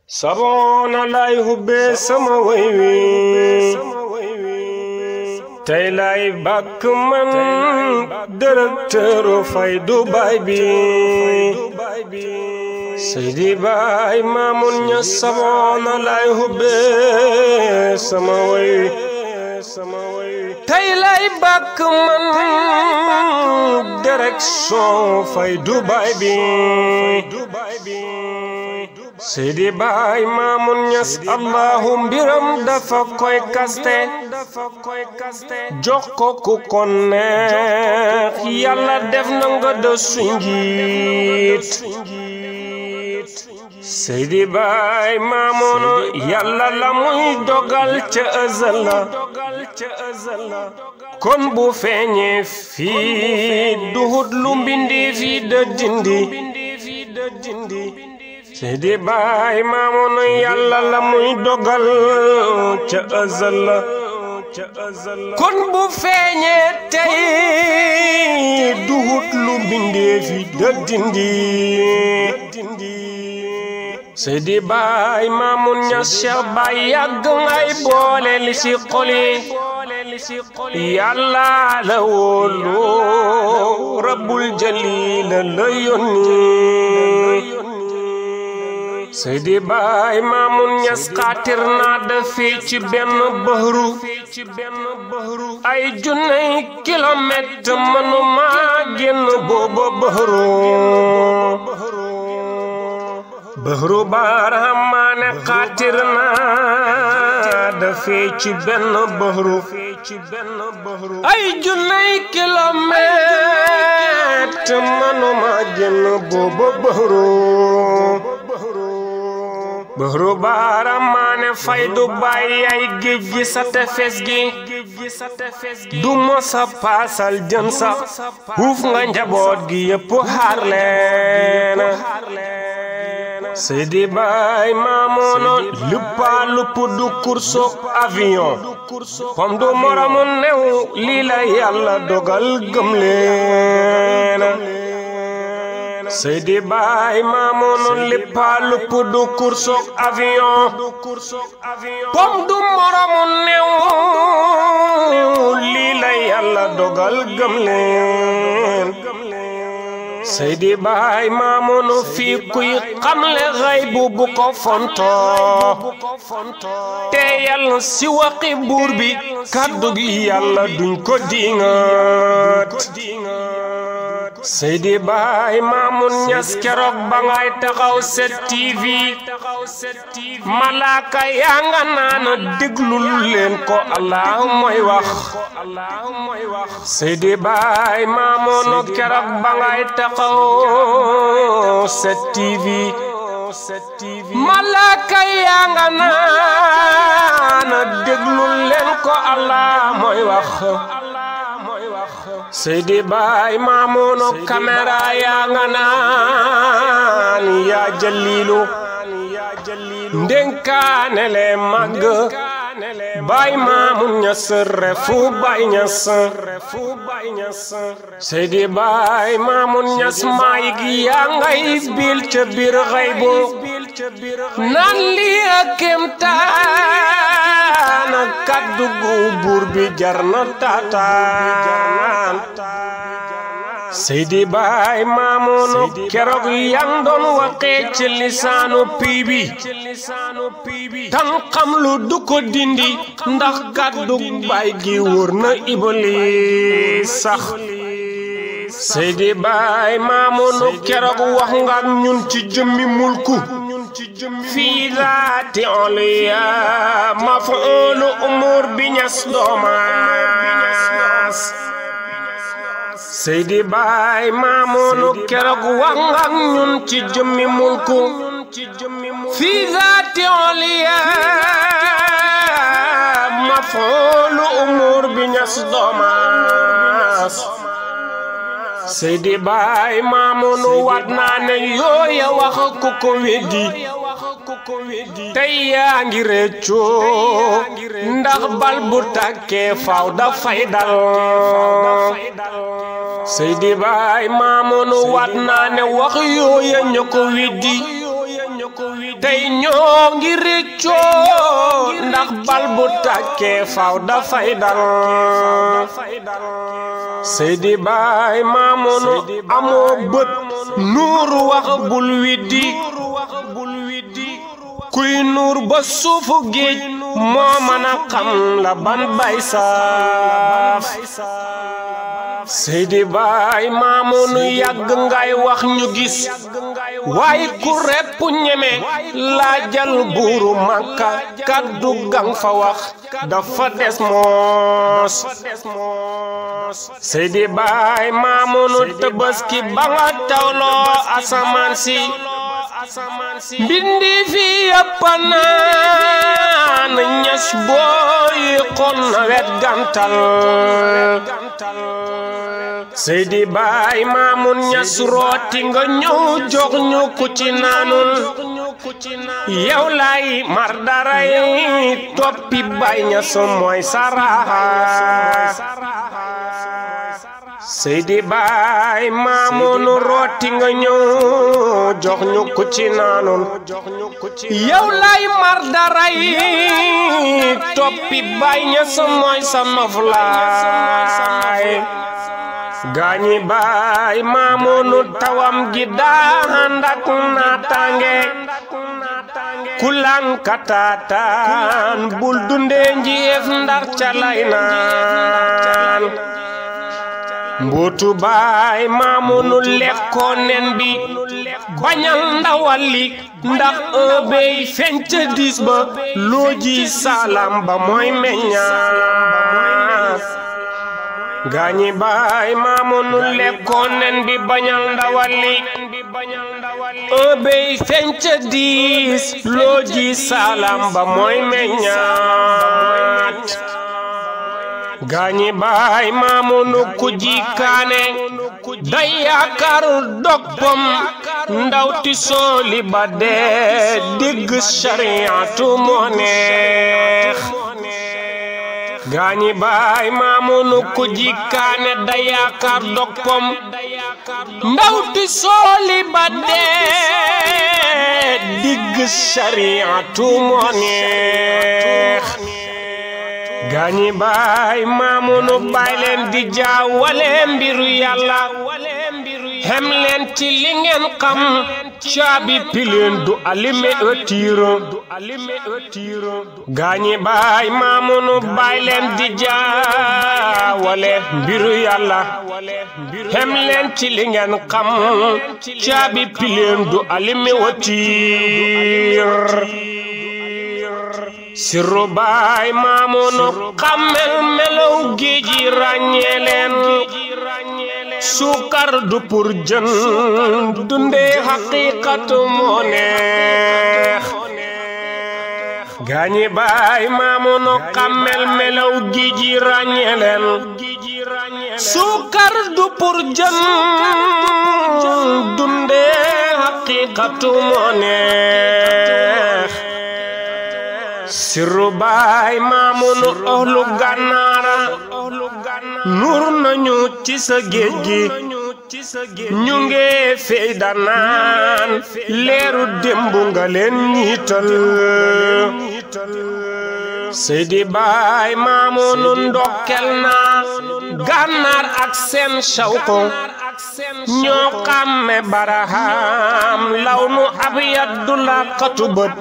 saboona lay hubbee sama way wi tey lay bàkk man directeuru Faydu Baay bi Seydi Baay Maamun Ñas saboona lay hubbee sama way tey lay bàkk man direction Faydu Baay bi Seydi Baay Maamun Ñas Allahu mbiram dafa koy kaste jox ko ku ko neex Yàlla def na nga de su njiit Seydi Baay Maamun Yàlla la muy dogal ca ëzal la kon bu feeñee fii duhut lu mbindi fi de dindi Seydi Baay Maamun Yàlla la muy dogal ca ëzal la kon bu feeñee tey duhut lu mbindee fi de dindi Seydi Baay Maamun Ñas Cheikh Baay yàgg ngay boole li ci xol yi Yàlla la wóolu Rabbul Jaliil la yónni Seydi Baay Maamun Ñas xaatir naa dafee ci benn bëhru ay junney kilomètre mënuma génn booba bëhru bëhru baaramaane xaatir naa dafee ci benn bëhru ay junney kilomètre mënuma génn booba bëhru bëhru baaramaane Faydu Baay ay géej gi sa tefes gi du mosa paasal jën sax huuf nga njaboot gi yépp xaar leen Seydi Baay Maamun luppa lupp du kursoog avion pom du moromu new lii la Yàlla dogal gëm leen Seydi Baay Maamun lippa lupp du kursoog avion pom du moromu new lii la Yàlla dogal gëm leen Seydi Baay Maamun fii kuy xamle xaybu bu ko fonto te yàlla si waxi buur bi kàddu gi yàlla duñ ko dingat Seydi Baay Maamun Ñas keroog ba ngay taxaw set TV malaaka yaa nga naan déglul leen ko Allah mooy wax Seydi Baay Maamun keroog ba ngay taxaw set TV malaaka yaa nga naan déglul leen ko Allah mooy wax Seydi Baay Maamun caméra yaa nga naan yaa jalilu ndénkaane le màgg Baay Maamun Ñas refu Baay Ñas Seydi Baay Maamun Ñas maay gi yaa ngay bil ca biir xaybu naan lii ak kéemtaan kàddu gu buur bi jar na taataan Seydi Baay Maamun keroog yang doon waxee ci lisaanu pii bi tan xam lu du ko dindi ndax kàddu baay gi wóor na Iblis sax Seydi Baay Maamun keroog wax nga ñun ci jëmmi mulku fii zaati oliya mafuulu umur bi ñas doomaas Seydi Baay Maamun keroog wax nga ñun ci jëmmi mulku fii zaati oliya mafuulu umur bi ñas doomaas Seydi Baay Maamun wat naa ne yooya wax ku ko weddi tey yaa ngi réccoo ndax bal bu tàkkee faaw dafay dal Seydi Baay Maamun wat naa ne wax yooya ña ko weddi tey ñoo ngi réccoo ndax bal bu tàkkee faw dafay dal Seydi Baay Maamunu amoo bët nuur wax bul widdi kuy nuur ba suufu géej moo mën a xam la ban bay saaf Seydi Baay Maamunu yàgg ngay wax ñu gis waaye ku repp ñeme laajal buuru Makka kaddu gang fa wax dafa des moos Seydi Baay Maamunu Tabaski ba nga tawloo asamaan si mbindi fi yëpp naan ñas booy xon na wet gantal Seydi Baay Maamun ñas rooti nga ñëw jox ñu ku ci naanul yow lay mar daray toppi Baay ñas mooy saraxa Seydi Baay Maamunu rooti nga ñëw jox ñu ku ci naanul yow lay mar daray toppi Baay Ñas mooy sa noflaay gaañi Baay Maamunu tawam gi daan ak naataange kulan kataataan bul dundee njiyeef ndax ca lay naan mbuutu baay maamunu lekkoo nen bi bañal ndawal li ndax ëbey fenc diis ba looji salam ba mooy meññaat gaañi baay maamunu lekkoo nen bi bañal ndawal li ëbey fenc diis looji salam ba mooy meññaat gaañi baay maamunu ku jikaane day yaakaar doppam ndawti sooli ba dee digg sariyatu moo neex gaañi baay maamunu ku jikaane day yaakaar doppam ndawti sooli ba dee digg sariyatu moo neex gaañi baay maamunu baay leen di jaawale mbiru yàlla xem leen ci li ngeen xam caabi pileen du alime ëttiiro gaañi baay maamunu baay leen di jaawale mbiru yàlla xem leen ci li ngeen xam caabi pileen du alime ëttiir sirru baay maamunu xammel melaw géeji ràññee leen suukar du pour jën dundee xaqiiqatu moo neex gaañi baay maamunu xammel melaw géeji ràññee leen suukar du pour jën dundee xaqiiqatu moo neex sirru baay maamunu ohlu gànnaara nur nañu ci sa géej gi ñu nge fey danaan leeru démbu nga leen ñiital seydi baay maamunu ndokkel naa gànnaar ak seen shawko ñoo xàmme baraham lawnu abyad du la xatu bët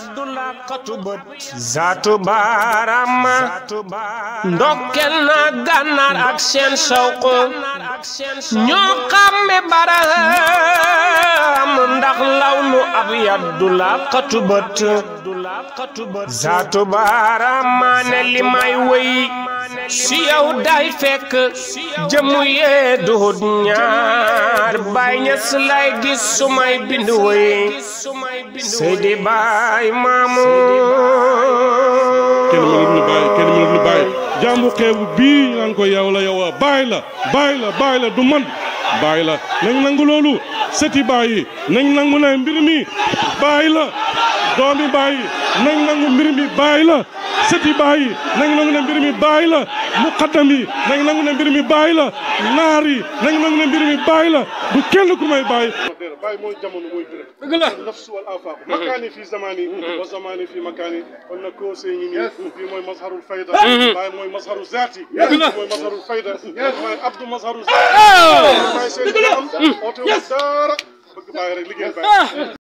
zaatu baarama ndokkel na gànnaar ak seen sawko ñoo xàmme baraham ndax lawnu abyad du la xatu bët zaatu baarama ne li may wëy si yow day fekk jëmu yee duhut ñaar baay ñas lay gis sumay bind woy seydi baay maamu kenn mënul lu bàyyi kenn mënul lu bàyyi jàmbu xeebu bii ñu naan ko yow la yow a bàyyi la bàyyi la bàyyi la du man bàyyi la nañ nangu loolu sëti bàyyi nañ nangu ne mbir mi bàyyi la doomi bàyyi nañ nangu mbir mi bàyyi la sëti bàyyi nañ nangu ne mbir mi bàyyi la muqaddam yi nañ nangu ne mbir mi bàyyi la naar yi nañ nangu ne mbir mi bàyyi la du kenn ku may bàyyi bàyyi mooy jamono mooy béréb dëgg la nafsu wal afaq makaani fii zamani wa zamani fii makaani kon nag koo see ngi nii fii mooy mazharul fayda bàyyi mooy mazharu zaati mooy mazharul fayda mooy abdu mazharu zaati bàyyi seen am oote wu dara bëgg bàyyi rek liggéey bàyyi